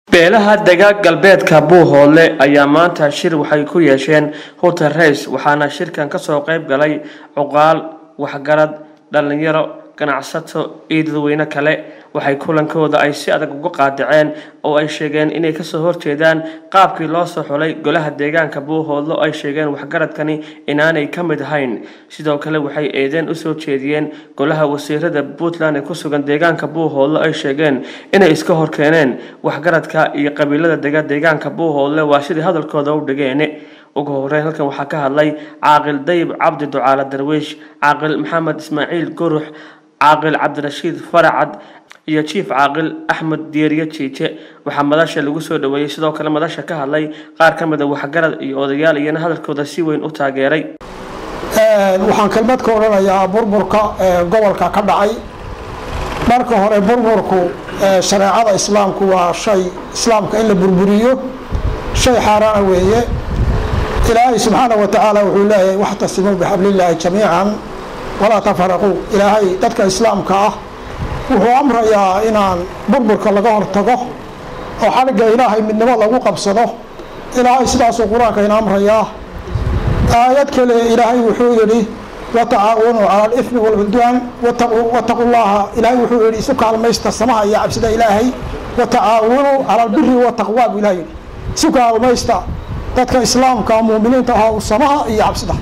beelaha dagaag galbeedka buuhoodle ayaa maanta shir waxay ku yeesheen hotel rays waxaana shirkan kasoo qayb galay cuqaal waxgarad dhalinyaro ganacsato iyo dadweyne kale waxay kulankooda ay si adag uga qaadaceen oo ay sheegeen inay kasoo horjeedaan qaabkii loo soo xulay golaha deegaanka buuhoodle oo ay sheegeen waxgaradkani inaanay ka mid ahayn sidoo kale waxay eedeen usoo jeediyeen golaha wasiirada puntland ee kusugan deegaanka buuhoodle ay sheegeen inay iska horkeeneen waxgaradka iyo qabiilada dega deegaanka buuhoodle waa sidii hadalkooda u dhigeen ugu horeyn halkan waxaa ka hadlay caaqil dayib cabdi ducaale darwiish caaqil maxamed ismaaciil gurux caaqil cabdirashiid faracad iyo jiif caaqil axmed dieriye jiije waxaa madasha lagu soo dhaweeyey sidoo kale madasha ka hadlay qaar ka mid a waxgarad iyo odayaal iyana hadalkooda si weyn u taageeray waxaan kelmad ka odhanayaa burburka gobolka ka dhacay marka hore burburku shareecada islaamku waa shay islaamka in la burburiyo shay xaaraana weeye ilaahay subxaana wa tacaala wuxuu leeyahay waxtasimuu bixablillaahi jamiican walaa tafaraquu ilaahay dadka islaamka ah wuxuu amrayaa inaan burburka laga hortago oo xaligga ilaahay midnimo lagu qabsado ilaahay sidaasuu qur-aanka ina amrayaa aayad kale ilaahay wuxuu yidhi watacaawanuu cala alifmi walcudwaan wataqu llaha ilaahay wuxuu yidhi isu kaalmaysta samaha iyo cabsida ilaahay watacaawanuu cala albiri wataqwaa buu ilahay yidhi isu kaalmaysta dadka islaamka muuminiinta ah samaha iyo cabsida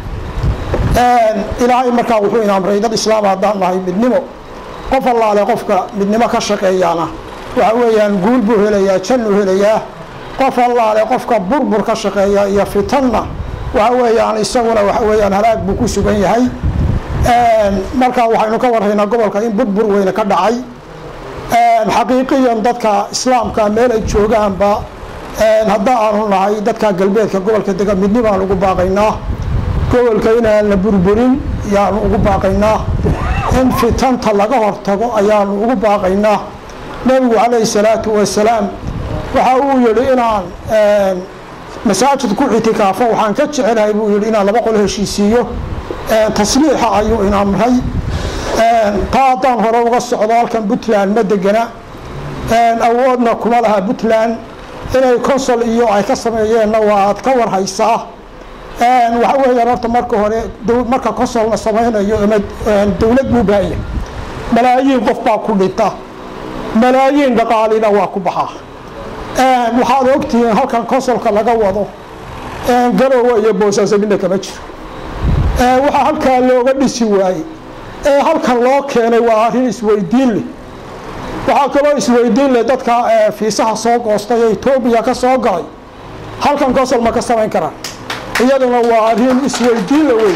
ilaahay markaa wuxuu ina amray dad islaam haddaan nahay midnimo qof allaale qofka midnimo ka shaqeeyaana waxa weeyaan guul buu helayaa jannuu helayaa qof allaale qofka burbur ka shaqeeya iyo fitanna waxa weeyaan isaguna waxa weeyaan halaag buu ku sugan yahay markaa waxaynu ka warraynaa gobolka in burbur weyne ka dhacay xaqiiqiyan dadka islaamka meel ay joogaanba hadda aanu nahay dadka galbeedka gobolka dega midni baan ugu baaqaynaa gobolka inaan la burburin ayaanu ugu baaqaynaa in fitanta laga hortago ayaanu ugu baaqaynaa nebigu calayhi salaatu wasalaam waxa uu yihi inaan masaajid ku ictikaafo waxaan ka jecelahay buu yihi inaan laba qol heshiisiiyo tasliixa ayuu in amray taa haddaan hore uga socdo halkan puntland ma degana awoodna kuma laha puntland inay consol iyo ay ka sameeyeenna waad ka warhaysaa waxa weeyaan horta marka hore marka consol la samaynayo ama dowlad buu baahaya malaayiin qof baa ku dhinta malaayiin dhaqaalina waa ku baxaa waxaad ogtihiin halkan consolka laga wado garowa iyo boosaaso midna kama jiro waxaa halkaa looga dhisi waayey ee halkan loo keenay waa arrin isweydiin leh waxaa kaloo isweydiin leh dadka fiisaha soo goostay ee etoobiya ka soo galay halkan consol ma ka samayn karaan iyaduna waa arrin isweydiinla wey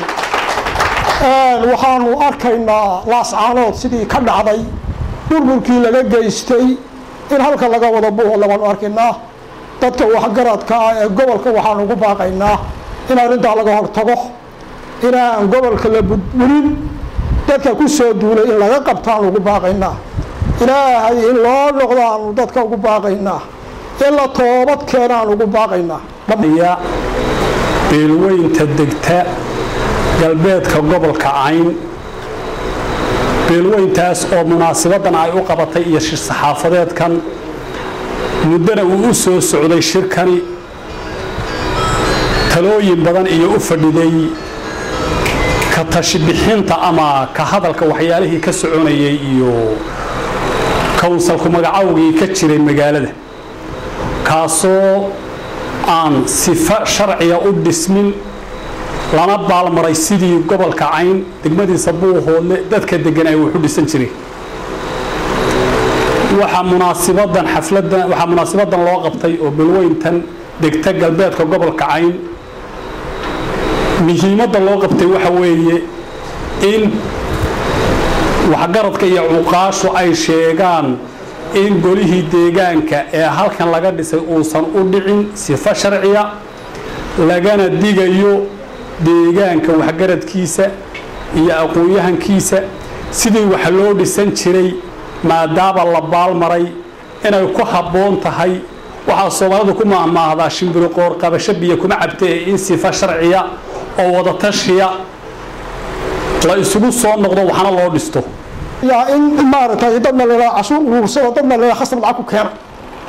waxaanu arkaynaa laascaanood sidii ka dhacday burburkii laga geystay in halka laga wado buuhoodle baanu arkaynaa dadka waxgaradka ah ee gobolka waxaanu ugu baaqaynaa in arrintaa laga hortago inaan gobolka la burburin dadka ku soo duulay in laga qabtaanu ugu baaqaynaa ilaahay in loo noqdo aanu dadka ugu baaqaynaa in la toobad keenaanu ugu baaqaynaa beelweynta degta galbeedka gobolka cayn beelweyntaas oo munaasabadan ay u qabatay iyo shir saxaafadeedkan muddana uu u soo socday shirkani talooyin badan iyo u fadhiday ka tashibixinta ama ka hadalka waxyaalihii ka soconayay iyo kownsalku magacawgii ka jiray magaalada kaasoo aan sifo sharciga u dhismin lana baalmaray sidii gobolka cayn degmadiisa buuhoodle dadka degan ay wuxu dhisan jireen waxaa munaasabadan xafladan waxaa munaasabadan loo qabtay oo balweyntan degta galbeedka gobolka cayn muhiimadda loo qabtay waxa weeye in waxgaradka iyo cuqaashu ay sheegaan in golihii deegaanka ee halkan laga dhisay uusan u dhicin sifo sharciya lagana digayo deegaanka waxgaradkiisa iyo aqoon-yahankiisa sidii wax loo dhisan jiray maadaama la baalmaray inay ku habboon tahay waxaa soomaalidu ku mahmaahdaa shimbiro qoor qabasho biyo kuma cabta ee in sifo sharciya oo wadatashiya la isugu soo noqdo waxna loo dhisto yaa in maaragtay dadna la cashuur uruursado dadna la khasab lacag ku keena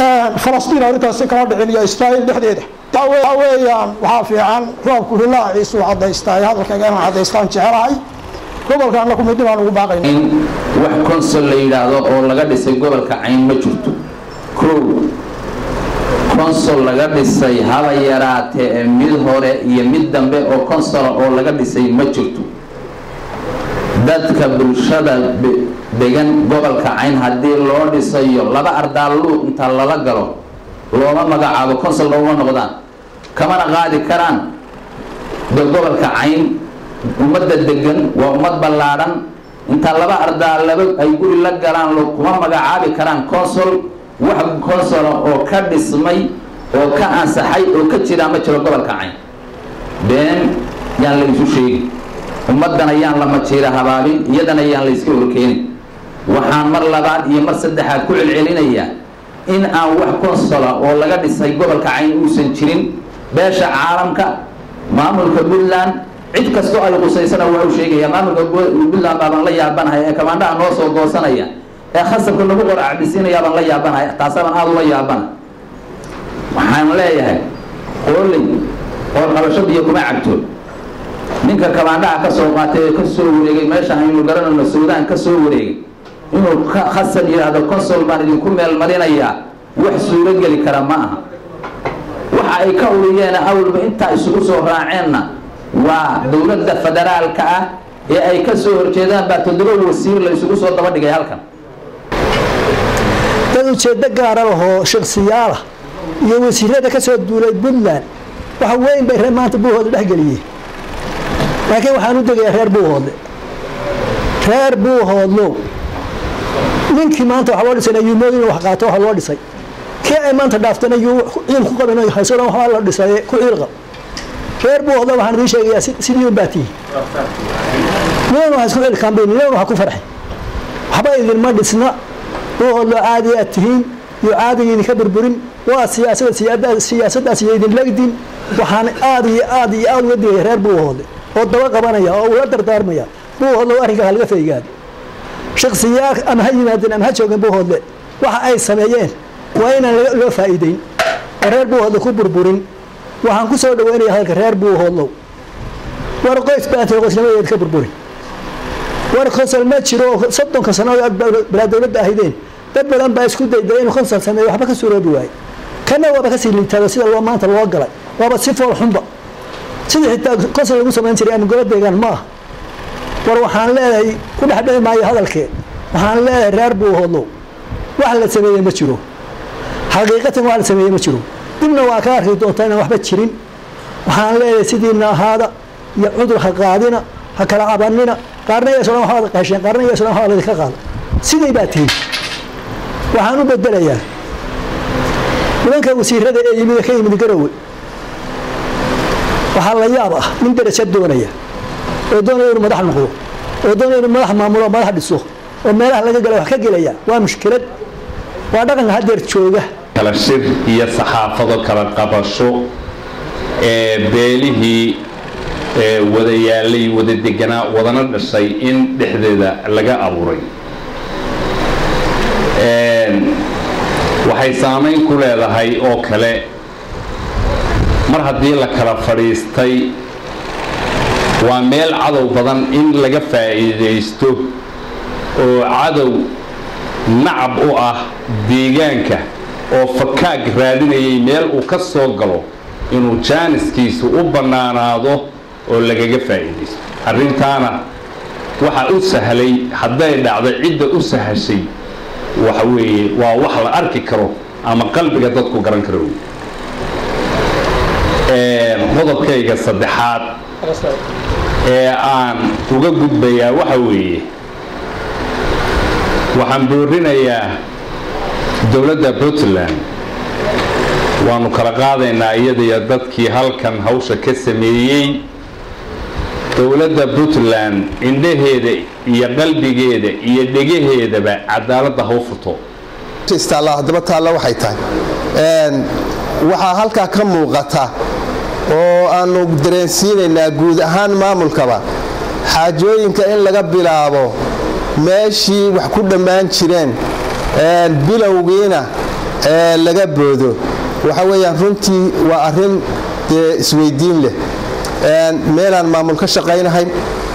falastiin arrintaasi kala dhicin iyo israa'iil dhexdeeda waxaa weeyaan waxaa fiican roobku hilaaciisu caddaystaa hadalkayga inaan caddaystaan jecelahay gobolkaana ku midnibaan ugu baaqayna in wax konsol la yidhaahdo oo laga dhisay gobolka cayn ma jirto kow konsol laga dhisay haba yaraatee ee mid hore iyo mid dambe oo konsola oo laga dhisay ma jirto dadka bulshada degan gobolka cayn haddii loo dhisayo laba ardaalluuq inta lala galo looma magacaabo konsol looma noqdaan kamana qaadi karaan de gobolka cayn ummadda degan waa ummad ballaadhan intaa laba ardaa laba ay guri la galaan kuma magacaabi karaan consol wax consola oo ka dhismay oo ka ansaxay oo ka jiraa ma jiro gobolka cayn been yaan la isu sheegi ummaddana yaan la majiira habaabin iyadana yaan la iska horkeenin waxaan mar labaad iyo mar saddexaad ku celcelinayaa in aan wax consola oo laga dhisay gobolka cayn uusan jirin beesha caalamka maamulka puntland cid kastoo ay qusaysana waa u sheegaya maamulka puntland baabaan la yaabanahay ee kamaandhaha noo soo goosanaya ee khasabka lagu qor acbisiinayaa baan la yaabanahay taasabaan aada ula yaabana waxaan leeyahay qooley oo qabasho biyo kuma cabto ninka kamaandhaha ka soo qaatay ee ka soo wareegay meesha aynu garanayno suudaan ka soo wareegay inuu khasab yidhaahdo consol baan idinku meel marinayaa wax suuro geli kara ma aha waxa ay ka uriyeen awalba intaa isugu soo raaceenna waa dowladda federaalka ah ee ay ka soo horjeedaan baa toddoba wasiir la isugu soo daba dhigay halkan dad ujeeddo gaara lahoo shaksiyaalah iyo wasiirada ka soo duulay puntland waxa weyn bay reer maanta buuhooda dhexgeliyeen laakiin waxaan u degayaa reer buuhoodle reer buuhoodlow ninkii maanta waxa loo dhisay ayuumooyin in wax qaato waxa loo dhisay kii ay maanta dhaaftana yuu ciil ku qabin haysadhan waxbaa la dhisay ku ciil qab reer buuhoodle waxaan idiin sheegayaa sidii un baa tihi ninan wax isku cilkaanbayn ninan wax ku farxay waxba idinma dhisna buuhoodlo caadi aad tihiin iyo caadiga idinka burburin waa siyaasada siyaasaddaas iyo idin legdin waxaan aad iyo aad iyo aad uga digaya reer buuhoodle oo daba qabanaya oo ula dardaarmaya buuhoodle arrinka halaga faygaado shaksiyaa ama ha yimaadeen ama ha joogeen buuhoodle waxa ay sameeyeen waa inaan loo faa'iideyn oo reer buuhoodle ku burburin waxaan ku soo dhaweynaya hadalka reer buuhoodlow war qoys baatay qoysnimadeed ka burburin war konsol ma jiro oo soddonka sano balaa dowladda ahaydeen dad badan baa isku dayday inuu konsol sameeyo waxba ka suuroobi waaye kana waaba kasii liitaado sida loo maanta loo galay waaba si fool xunba sidii xitaa konsol lagu samayn jiray ama gobo deegaan ma aha war waxaan leedahay ku dhexdhici maayo hadalkee waxaan leedahay reer buuhoodlow wax la sameeyey ma jiro xaqiiqatan wax la sameeyey ma jiro dibna waa ka arki doontaa inaan waxba jirin waxaan leedahay sidiina ahaada iyo cudur ha qaadina ha kala cabanina qaarna iyaso dhan waxbaad qaasheen qaarna iyaso dhan waxbaa laydinka qaada siday baa tihin waxaan u bedelayaa nimanka wasiirada ee yimid ka yimid garowe waxaa la yaab ah nin darajo doonaya oo doonaya inuu madax noqdo oo doonaya inuu madax maamulo madax dhiso oo meelaha laga gala wax ka gelaya waa mushkilad waa dhaqanka haddeer jooga kala shir iyo saxaafado kala qabasho ee beelihii wada yaalay wada deganaa wadana dhashay in dhexdeeda laga abuuray waxay saamayn ku leedahay oo kale mar haddii la kala fadhiistay waa meel cadow badan in laga faa'iidaysto oo cadow nacab u ah deegaanka oo fakaag raadinayay meel uu ka soo galo inuu jaaniskiisu u bannaanaado oo lagaga faa'iidaysto arrintaana waxa u sahlay hadday dhacday cidda u sahashay waxa weeye waa wax la arki karo ama qalbiga dadku garan karo qodobkayga saddexaad ee aan uga gudbayaa waxa weeye waxaan boorinayaa dowladda puntland waanu kala qaadaynaa iyadaiyo dadkii halkan hawsha ka sameeyey dowladda puntland indhaheeda iyo qalbigeeda iyo dhegaheedaba cadaaladda ha u furto haddaba taalla waxay tahay waxaa halkaa ka muuqata oo aanu dareensiinaynaa guud ahaan maamulkaba xaajooyinka in laga bilaabo meeshii wax ku dhammaan jireen bilowgiina ee laga boodo waxa weeyaan runtii waa arrin dee isweydiin leh meelaan maamul ka shaqaynahayn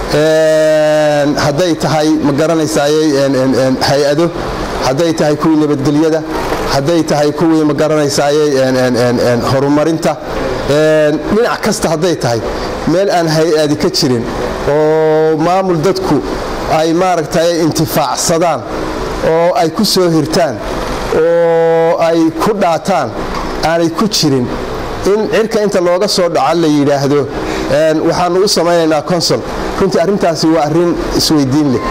hadday tahay ma garanaysayey hay-ado hadday tahay kuwii nabadgelyada hadday tahay kuwii ma garanaysayey horumarinta dhinac kasta hadday tahay meel aan hay-adi ka jirin oo maamul dadku ay maaragtay intifaacsadaan oo ay ku soo hirtaan oo ay ku dhaataan aanay ku jirin in cirka inta looga soo dhaco la yidhaahdo waxaanu u samaynaynaa consol runtii arrintaasi waa arrin isweydiin leh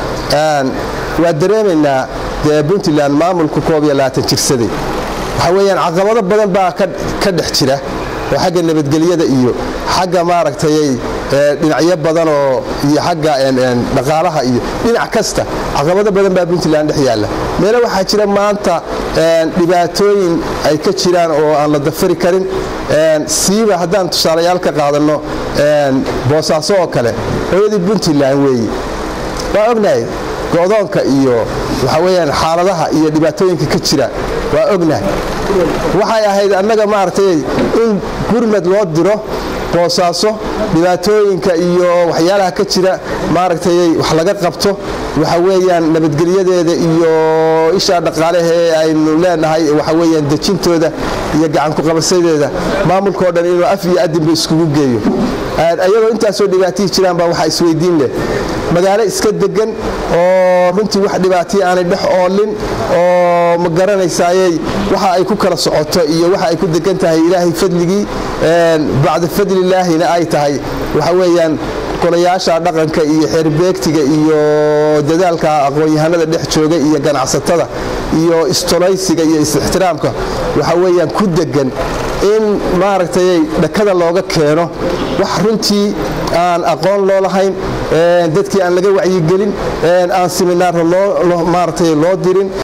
waa dareemaynaa dee puntland maamulku koob iyo labaatan jirsaday waxaa weeyaan caqabado badan baa ka dhex jira oo xagga nabadgelyada iyo xagga maaragtay dhinacyo badanoo iyo xagga dhaqaalaha iyo dhinac kasta caqabado badan baa puntland dhex yaalla meelo waxaa jira maanta dhibaatooyin ay ka jiraan oo aan la dafari karin siiba haddaan tusaalayaal ka qaadanno boosaaso oo kale hooyadii puntland weeye waa ognahay go'doonka iyo waxa weyaan xaaladaha iyo dhibaatooyinka ka jira waa ognahay waxay ahayd annaga maaragtay in gurmad loo diro boosaaso dhibaatooyinka iyo waxyaalaha ka jira maaragtay wax laga qabto waxa weeyaan nabadgelyadeeda iyo ishaa dhaqaalehe aynu leenahay waxa weyaan dejintooda iyo gacankuqabasadeeda maamulkao dhan inuu af iyo adinba iskugu geeyo ayagoo intaasoo dhibaatihii jiraan baa waxaa isweydiin leh magaalo iska degan oo runtii wax dhibaatiya aanay dhex oolin oo ma garanaysayey waxa ay ku kala socoto iyo waxa ay ku degan tahay ilaahay fadligii bacda fadlilaahina ay tahay waxa weeyaan golayaasha dhaqanka iyo xeerbeegtiga iyo dadaalka aqoon-yahanada dhex jooga iyo ganacsatada iyo istolaysiga iyo is-ixtiraamka waxa weeyaan ku degan in maaragtay dhakada looga keeno wax runtii aan aqoon loo lahayn dadkii aan laga wacyigelin aan siminaaro maaragtay loo dirin